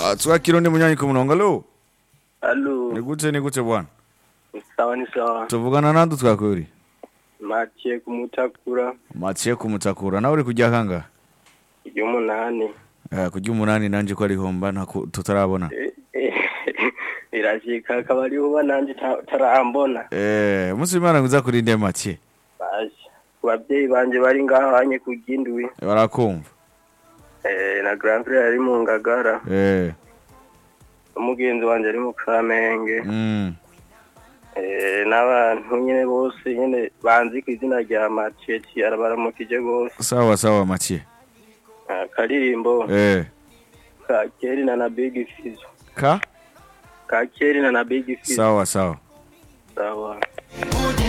Ah, twakira undi munyanyi ku murongo alo Alo, ni gute ni gute bwana sawa ni sawa. tuvugana nande twakuri Maciye kumutakura maciye kumutakura nawe uri kujya kanga ry'umunani. Eh, kujya umunani nanje ko ariho mba ntaku- tutarabona Eh, eh, Irashika akaba ariho uba nanje ta- tarambona. Eh, umunsi w'imana nguza kurinde maciye Basha. Abavyeyi banje bari ngaho hanye ku Gindwi. barakumva Eh, na Grand Frère ari mu Ngagara. Eh, Umugenzi wanje ari mu Kamenge. mm. Eh, n'abantu nyene bose nyene banzi ku izina rya Maciye arabaramukije gose. sawa sawa maciye Akaririmbo Eh, ka Keri na na Big Fizzo. ka Ka Keri na na Big Fizzo. sawa sawa Sawa.